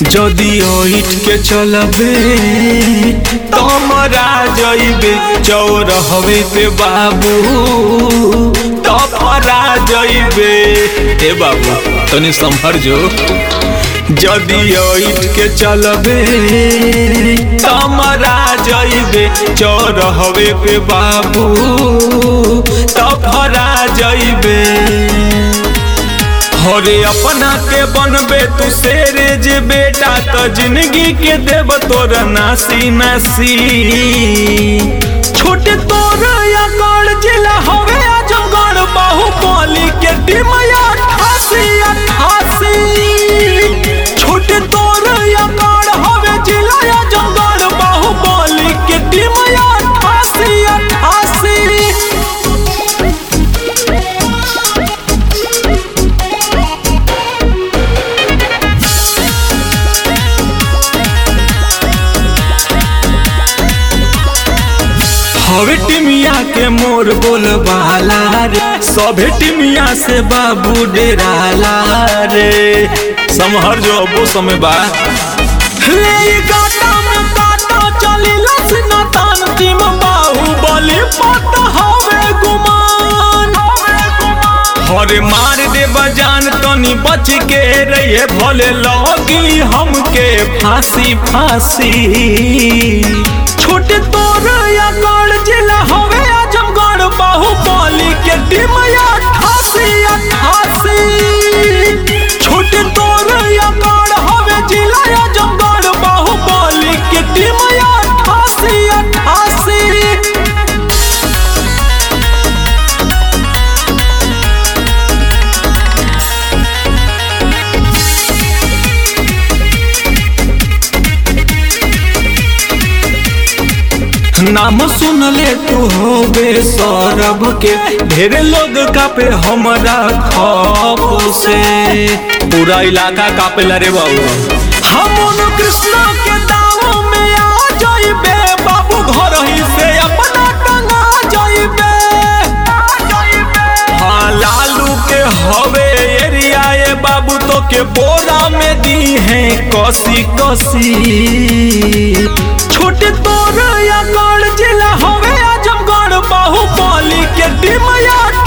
যদি ওইট के चलबे तमरा जइबे चौर हवे पे बाबू तफरा जइबे ए बाबू तनी संभर जो যদি ওইট के चलबे तमरा जइबे चौर हवे पे बाबू तफरा जइबे हरे अपना के बनबे तू शेरे जे बेटा तो जिंदगी के देव तोर नासी नासी छोटे तोर अकड़ जिला हवे आजमगढ़ बाहुबली के टीम अठासी अठासी छोटे तोर अकड़ हवे जिला आजमगढ़ बाहुबली के टीम अठासी अठासी हवे टिमिया के मोर बोलबाला रे सभे टिमिया से बाबू डेराला रे समहर जो अबो समय बा रे ई गाटा में काटा चली लसना तान टीम बाहुबली पट हवे गुमान हरे मार दे बजान तनी बच के रहिए भले लगी हमके फांसी फांसी छोटे तोर अकड़ जिला हवे आजमगढ़ बाहुबली के टीम अठासी अठासी छोटे तोर अकड़ हवे जिला आजमगढ़ बाहुबली के टीम अठासी अठासी नाम सुन ले तू होबे सौरभ के ढेरे लोग कापे हमरा खौफ से पूरा इलाका कापे रे बाबू हम उन कृष्णा के दाव में आ जाइबे बाबू घर ही से अपना टंगा जाइबे हाँ लालू के हवे एरिया ये बाबू तो के बोरा में दी है कसी कसी छोटे तोर अकड़ जिला हवे आजमगढ़ बाहुबली के टीम